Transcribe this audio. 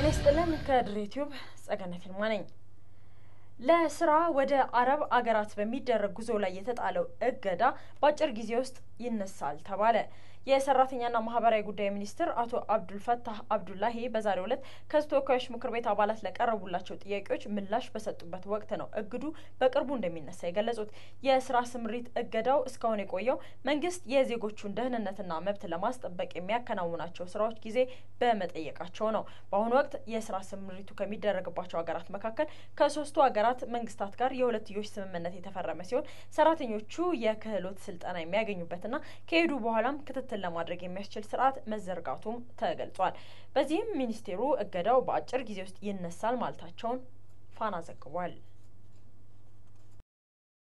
ይስጥልን። ከድሬ ቲዩብ ጸገነት ይልማ ነኝ። ለስራ ወደ አረብ አገራት በሚደረግ ጉዞ ላይ የተጣለው እገዳ በአጭር ጊዜ ውስጥ ይነሳል ተባለ። የሰራተኛና ማህበራዊ ጉዳይ ሚኒስትር አቶ አብዱልፈታህ አብዱላሂ በዛሬው ዕለት ከህዝብ ተወካዮች ምክር ቤት አባላት ለቀረቡላቸው ጥያቄዎች ምላሽ በሰጡበት ወቅት ነው እግዱ በቅርቡ እንደሚነሳ የገለጹት። የስራ ስምሪት እገዳው እስካሁን የቆየው መንግስት የዜጎቹን ደህንነትና መብት ለማስጠበቅ የሚያከናውናቸው ስራዎች ጊዜ በመጠየቃቸው ነው። በአሁኑ ወቅት የስራ ስምሪቱ ከሚደረግባቸው ሀገራት መካከል ከሶስቱ ሀገራት መንግስታት ጋር የሁለትዮሽ ስምምነት የተፈረመ ሲሆን ሰራተኞቹ የክህሎት ስልጠና የሚያገኙበትና ከሄዱ በኋላም ክትትል ለማድረግ የሚያስችል ስርዓት መዘርጋቱም ተገልጿል። በዚህም ሚኒስቴሩ እገዳው በአጭር ጊዜ ውስጥ ይነሳል ማለታቸውን ፋና ዘግቧል።